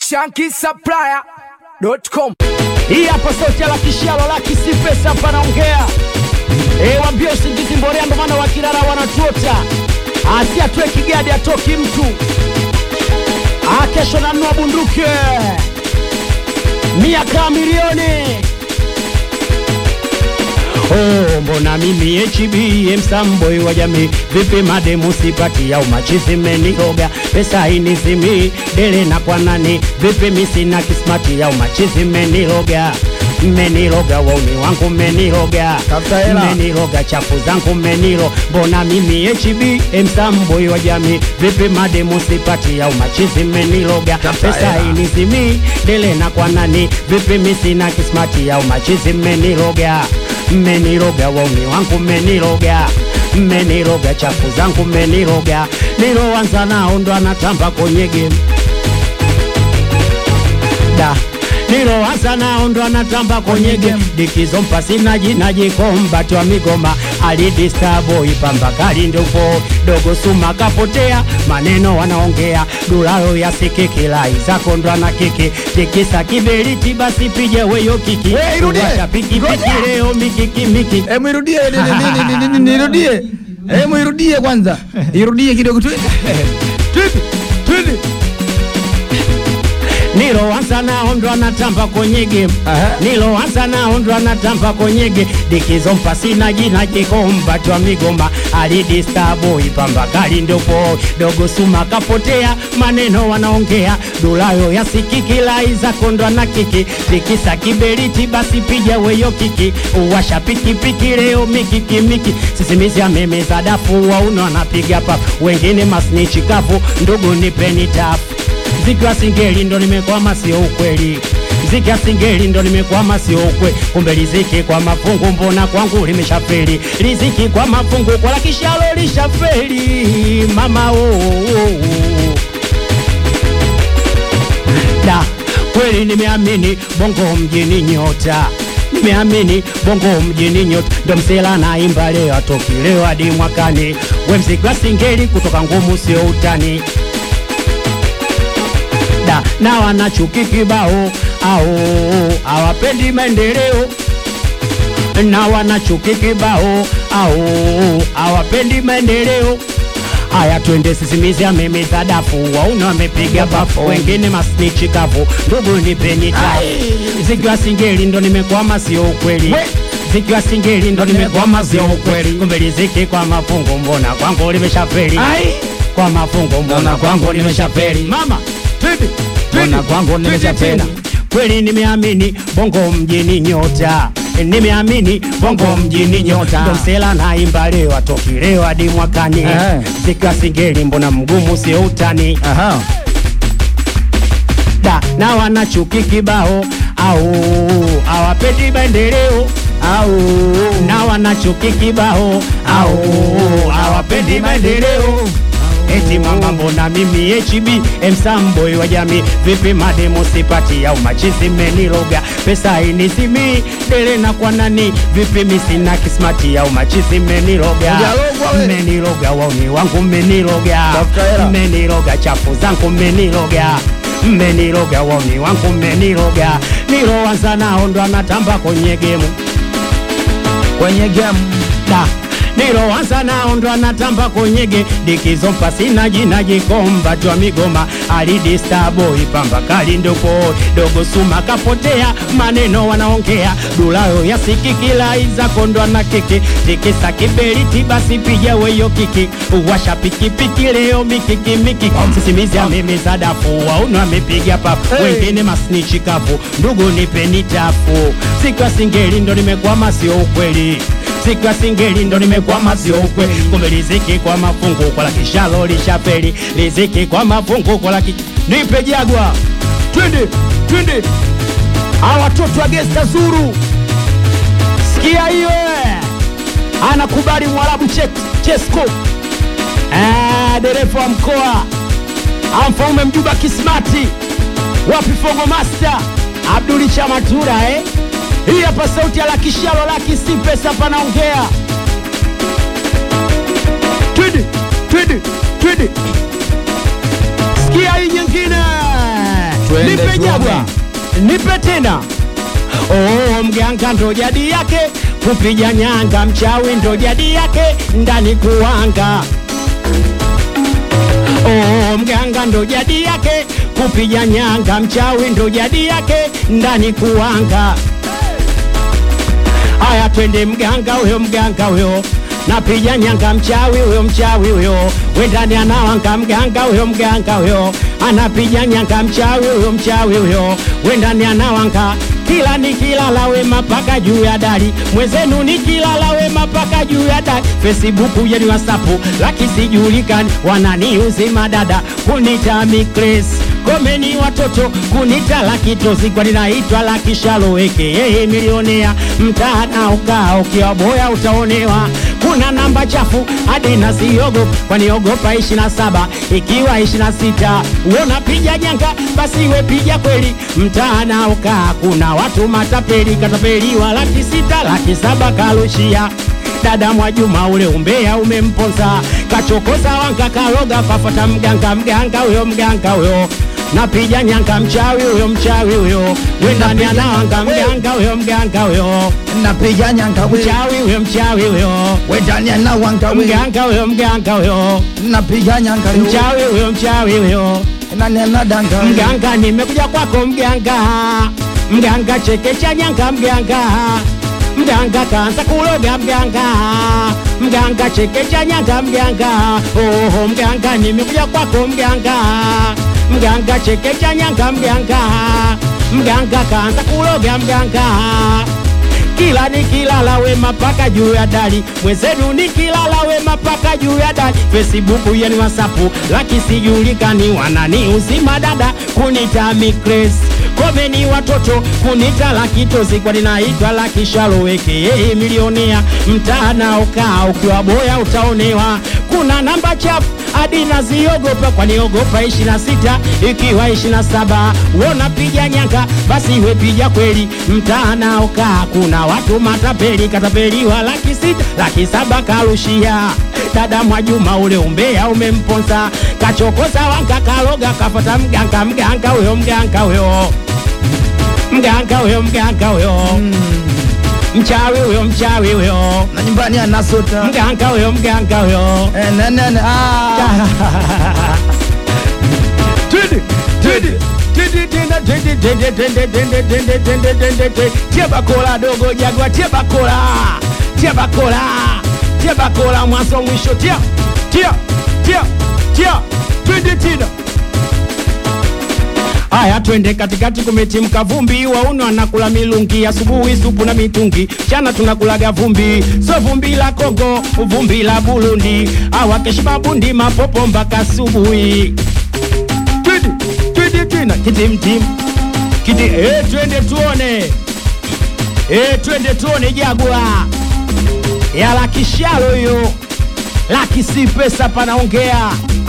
shankisupplier.com. Hii hapa sauti ya Lakishalo Laki si pesa hapa naongea. Eh, wambie usingizi mborea ndo maana wakilala wanatuota. Asi atue kigadi atoki mtu. Ah, kesho nanunua bunduki. Miaka milioni. Oh, mbona mimi HB msamboi wa jamii vipi mademu sipati au machizi meniroga pesa inizimi dele na kwa nani vipi misina kismati au machizi meniroga mmeniroga wauni wangu mmeniroga Tafuta hela. mmeniroga chafu zangu mmeniro mbona mimi HB msamboi wa jamii vipi mademu sipati au machizi mmeniroga Tafuta pesa hela. inizimi dele na kwa nani vipi misina kismati au machizi mmeniroga mmeniroga wauni wangu mmeniroga mmeniroga chafu zangu mmeniroga niloanza nao ndo anatamba kwenye game da niloanza nao ndo anatamba kwenye game dikizo mpasi naji najikombatwa migoma alidistabo ipamba kali ndopo dogo suma kapotea maneno wanaongea dulalo ya sikikila izako ndo ana kiki tikisa kiberiti basi pije weyo kiki Hey, irudie. Washa piki Ngoja. piki leo mikiki miki Hebu irudie ni- ni- ni- ni- ni- ni- nirudie. Hebu irudie kwanza. Irudie kidogo tu. Twende. Twende. niloanza nao ndo anatamba kwenye game Aha. niloanza nao ndo anatamba kwenye game dikizo mpasi na jina jikombatwa migoma alidistabo ipamba kali ndopo dogo suma kapotea maneno wanaongea dulayo ya sikikila izako ndo ana kiki tikisa kiberiti basi pija weyo kiki uwasha pikipiki leo mikiki miki sisimizi amemeza dafu wauno anapiga pafu wengine masnichi kavu ndugu nipeni tafu Ziki wa singeli ndo nimekwama, sio ukweli. Ziki ya singeli ndo nimekwama, sio ukweli. Kumbe riziki kwa mafungu, mbona kwangu limeshafeli? Riziki kwa mafungu, kwa la kishalo lishafeli. Mama oh, oh, oh. Da, kweli nimeamini bongo mjini nyota nimeamini bongo mjini nyota ndo msela naimba leo atoki leo hadi mwakani we mziki wa singeli kutoka ngumu sio utani da na wanachuki kibao au hawapendi maendeleo na wanachuki kibao au hawapendi maendeleo haya twende sisimizi amemeza dafu wauna wamepiga bafu wengine masnichi kavu ndugu nipeni tafu zikiwa singeli ndo nimekwama sio ukweli We. zikiwa singeli ndo nimekwama sio ukweli kumbe riziki kwa mafungu mbona kwangu limeshafeli Ai. kwa mafungu mbona kwangu nimeshafeli mama Twende. mbona Twende. kwangu Twende nimeshapenda tena. kweli nimeamini bongo mjini nyota nimeamini bongo mjini nyota ndo msela naimba leo atoki leo hadi mwakani Eh. zikiwa singeli mbona mgumu sio utani Aha. da na wanachuki kibao au hawapendi maendeleo au na wanachuki kibao au hawapendi maendeleo eti mama mbona mimi HB msamboi wa jamii vipi mademo sipati au machizi meniroga pesa inizimi dele na kwa nani vipi misina kismati au machizi meniroga Hujalogwa we. mmeniroga wauni wangu mmeniroga Tafuta hela. mmeniroga chafu zangu mmeniroga mmeniroga wauni wangu mmeniroga niloanza nao ndo anatamba kwenye gemu Kwenye game. da niloanza nao ndo anatamba konyege dikizo mpasi na jina jikombatwa migoma alidistabo ipamba kali ndopo dogo suma kapotea maneno wanaongea dulayo ya sikikila izako ndo ana kiki tikisa kiberiti basi pija weyo kiki washa pikipiki leo mikiki miki sisimizi amemeza dafu wauno amepiga pafu Hey. wengine masnichi kavu ndugu nipeni tafu sikwa singeli ndo nimekwama sio ukweli siku ya singeli ndo nimekwama sio ukwe kumbe riziki kwa mafungu kwa la kishalo lishapeli riziki kwa mafungu kwa la ki... nipe jagwa twende twende hawa watoto wa gesta zuru sikia hiyo eh. anakubali mwarabu Che- chesko eh, dereva wa mkoa amfaume mjuba kismati wapi fongo master abduli chamatura eh? hii hapa sauti ya lakishalo laki si pesa panaongea twende twende twende sikia hii nyingine Twende nipe tuone. jabwa nipe tena Oh, mganga ndo jadi yake kupiga nyanga, mchawi ndo jadi yake ndani kuwanga. Oh, mganga ndo jadi yake kupiga nyanga, mchawi ndo jadi yake ndani kuwanga. Haya, twende mganga huyo, mganga huyo napiga nyanga, mchawi huyo, mchawi huyo wendani anawanga, mganga huyo, mganga huyo anapiga nyanga, mchawi huyo, mchawi huyo wendani anawanga kila nikilala wema paka juu ya dari mwenzenu nikilala wema paka juu ya dari Facebook yani WhatsApp laki sijulikani wananiuzi madada kunita mikres komeni watoto kunita laki tozi kwa ninaitwa laki shaloweke yeye milionea mtaana ukaa ukiwa boya utaonewa kuna namba chafu hadi nasiogo kwaniogopa ishi na saba ikiwa ishi na sita uona piga janga basi we piga kweli mtaana ukaa kuna watu matapeli katapeliwa laki sita laki saba kalushia dada Mwajuma ule umbea umemponza kachokoza wanga karoga kafata mganga mganga huyo mganga huyo napiga nyanga mchawi huyo mchawi huyo wendani anawanga mganga huyo mganga huyo napiga nyanga we mchawi huyo mchawi huyo wendani anawanga we mganga huyo mganga huyo napiga nyanga we mchawi huyo mchawi huyo nani anadanga we mganga nimekuja kwako mganga mganga chekecha nyanga mganga mganga kaanza kuloga mganga mganga chekecha nyanga mganga oho mganga nimekuja kwako mganga mganga chekecha nyanga mganga mganga kaanza kuloga mganga kila nikilala wema paka juu ya dari mwenzenu nikilala wema paka juu ya dari Facebook yani WhatsApp laki sijulikani wanani uzima dada kunita mikres komeni watoto kunita laki tozi kwa ninaitwa laki shaloweke yeye milionea mtaana ukaa ukiwa boya utaonewa kuna namba chafu hadi naziogopa kwaniogopa ishi na sita ikiwa ishi na saba wona piga nyanga basi we piga kweli mtaana ukaa kuna watu matapeli katapeliwa laki sita laki saba karushia dada Mwajuma ule umbea umemponza kachokoza wanga kaloga kafata mganga mganga huyo mganga huyo mganga huyo mganga huyo mchawi huyo mchawi huyo na nyumbani anasota mganga huyo mganga huyo Eh, nene, nene, ah. Twende, twende, twende, tena, twende, twende, twende, twende, twende, twende, twende, twende. Tia bakola dogo jagwa, tia bakola, tia bakola, tia bakola mwanzo mwisho, tia, tia, tia, tia, twende tena. Haya, twende katikati, kumetimka vumbi, wauno anakula milungi, asubuhi supu na mitungi, chana tunakulaga vumbi, so vumbi la Kongo, vumbi la Burundi, awakeshi mabundi mapopo mpaka asubuhi. Twende, twende tena, kitimtim, kiti, eh, twende tuone, eh, twende tuone jagwa ya laki shalo hiyo, laki si pesa panaongea.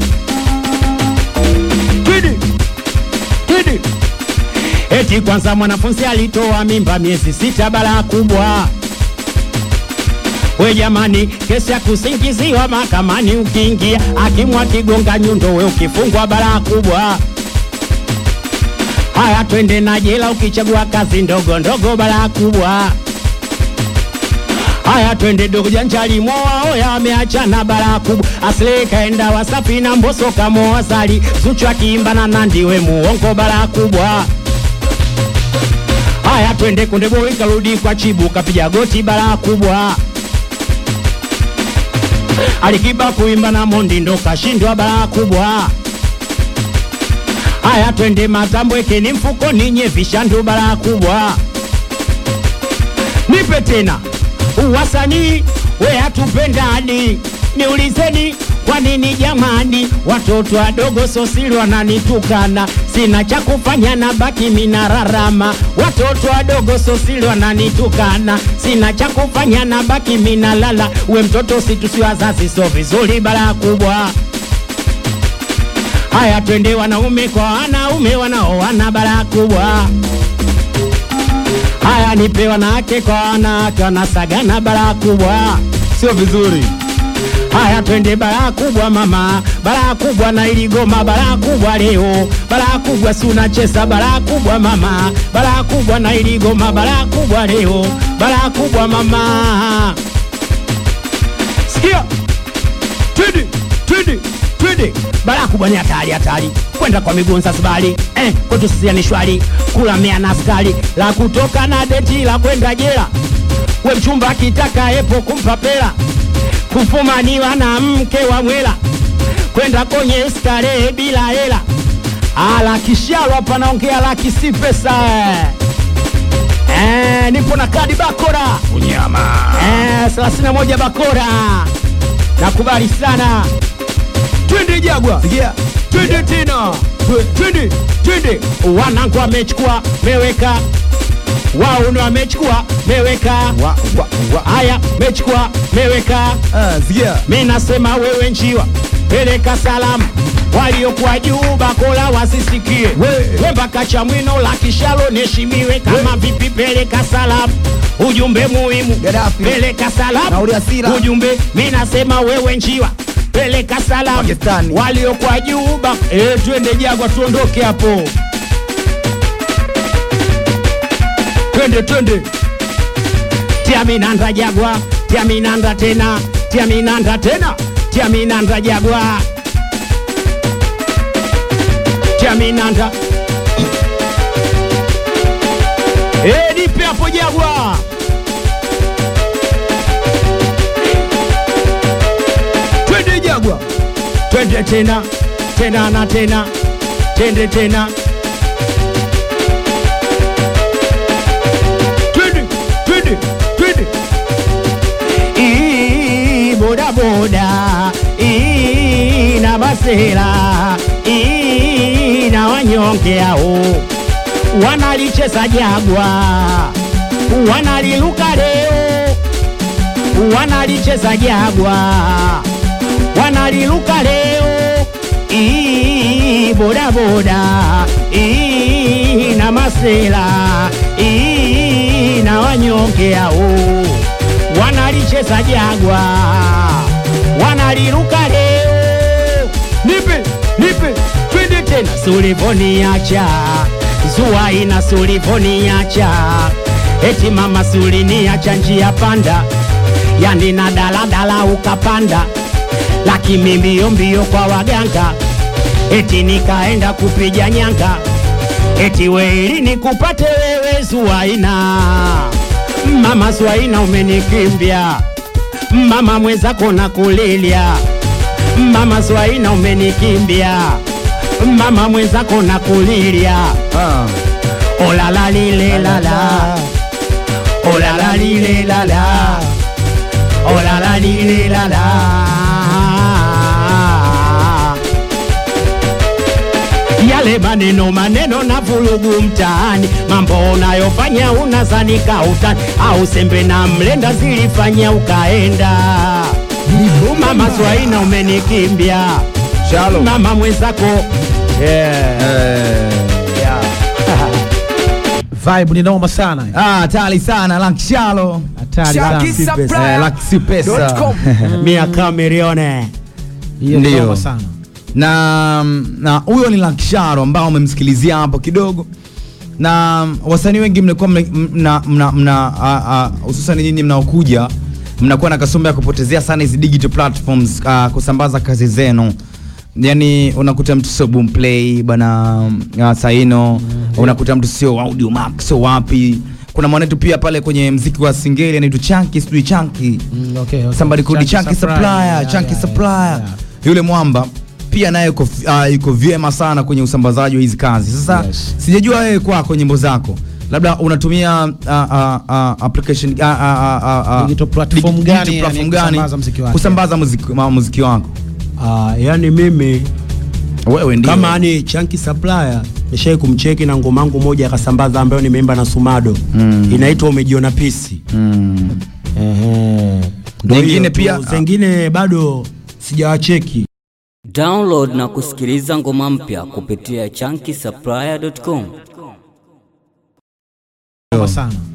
Twende Didi. Eti kwanza mwanafunzi alitoa mimba miezi sita, balaa kubwa. We jamani, kesi ya kusingiziwa mahakamani, ukiingia akimwa kigonga nyundo, we ukifungwa, balaa kubwa. Haya, twende na jela, ukichagua kazi ndogo ndogo, balaa kubwa. Haya, twende dogo janjali moa oya ameachana balaa kubwa. Asle kaenda Wasafi na Mbosso kamoa Zari, Zuchu akiimba na Nandy we muongo balaa kubwa. Haya, twende Konde Boy karudi kwa Chibu kapiga goti balaa kubwa. Alikiba kuimba na Mondi ndo kashindwa balaa kubwa. Haya, twende Mazambweke ni mfukoni nyevisha ndo balaa kubwa nipe tena uwasanii we hatupendani niulizeni kwa nini jamani watoto wadogo sosili wananitukana sina cha kufanya na baki minararama watoto wadogo sosili wananitukana sina cha kufanya na baki minalala we mtoto situsi wazazi so vizuri bara kubwa haya twende wanaume kwa wanaume wanaoana bara kubwa Haya, nipe wanawake kwa wanawake wanasagana bara kubwa, sio vizuri Haya, twende balaa kubwa mama, balaa kubwa na iligoma, balaa kubwa leo, balaa kubwa si unacheza, balaa kubwa mama, balaa kubwa na iligoma, balaa kubwa leo, balaa kubwa mama. Sikia, twende twende twende, balaa kubwa ni hatari hatari, kwenda kwa miguu nsasibali eh, kwetu sisi ni shwari, kula mea na askari, la kutoka na deti la kwenda jela, we mchumba akitaka epo kumpa pela kufumaniwa na mke wa mwela kwenda kwenye starehe bila hela. Ala kishalo hapa naongea laki si pesa eh, nipo na kadi bakora Unyama. eh, 31 bakora, nakubali sana. Twende Jagwa, Sikia. twende tena, Twe- twende twende. Wanangu wamechukua meweka, wao ndio wamechukua meweka, Wa, wa, wa. haya mechukua meweka Ah, sikia. mi nasema wewe njiwa, peleka salamu waliokuwa juu bakola wasisikie, We. we mpaka Chamwino la kishalo neshimiwe. Kama vipi, peleka salamu, ujumbe muhimu, Gaddafi. peleka Na salamu, Uriasira. ujumbe. Mi nasema wewe njiwa, peleka salamu Pakistani. waliokuwa juu ba e, twende Jagwa, tuondoke hapo, twende twende tia minanda Jagwa, tia minanda tena, tia minanda tena, tia minanda Jagwa, tia minanda eh, nipe hapo Jagwa. Twende Jagwa, twende tena tena na tena, twende tena, twende twende twende Ii, boda boda Ii, na masela Ii, na wanyonge hao wanalicheza Jagwa, wanaliluka leo, wanalicheza Jagwa, wanaliluka leo. Ii, boda boda Ii, na masela Ii, na wanyonge hao wanalicheza Jagwa, wanaliruka leo. Nipe nipe, twende tena. Sulivoniacha Zuaina, sulivoniacha eti mama, suliniacha njia panda, yani na daladala ukapanda, lakini mbio mbio kwa waganga, eti nikaenda kupiga nyanga, eti weili nikupate wewe Zuaina. Mama Zuaina umenikimbia, mama mwenzako na kulilia, mama Zuaina umenikimbia, mama mwenzako na kulilia, Ah. olala lile lala, olala lile lala, olala lile lala yale maneno maneno na vulugu mtaani, mambo unayofanya unazanika utani, au sembe na mlenda zilifanya ukaenda. Mama Zwaina umenikimbia, Shalom. mama mwenzako yeah. Eh. Yeah. Vibe ni noma sana. Ah, hatari sana Lankshalo. Hatari sana. Eh, Laksi pesa. Mia Kamilione Hiyo ni Ndio. noma sana. na na huyo ni Lankshalo ambao umemsikilizia hapo kidogo, na wasanii wengi mnakuwa mna- mna mna mna ah, ah, hususan nyinyi mnaokuja mnakuwa na kasumba ya kupotezea sana hizi digital platforms ah, kusambaza kazi zenu. Yani unakuta mtu sio Boomplay bana uh, Saino unakuta mtu sio Audio Max sio wapi. Kuna mwanetu pia pale kwenye mziki wa singeli anaitwa Chunky, sijui Chunky Mm, okay, okay. somebody called Chunky Chunky Supplier. Supplier, Yeah, Chunky yeah, Supplier. yeah. Yule mwamba pia naye yuko uh, yuko vyema sana kwenye usambazaji wa hizi kazi. Sasa Yes. sijajua wewe kwako nyimbo zako labda unatumia uh, uh, uh, application uh, uh, uh, uh, Digital platform dig- gani, digital yani, platform gani kusambaza muziki wake? kusambaza muziki, ma- muziki wako Ah, yani mimi wewe ndio kama ni Chunky Supplier nishai kumcheki na ngoma yangu moja akasambaza ambayo nimeimba na Sumado Mm. inaitwa umejiona pisi. mm. Ehe. Ndio Nyingine hiyo tu. pia- zingine bado sijawacheki. Download na kusikiliza ngoma mpya kupitia chunky Noma sana.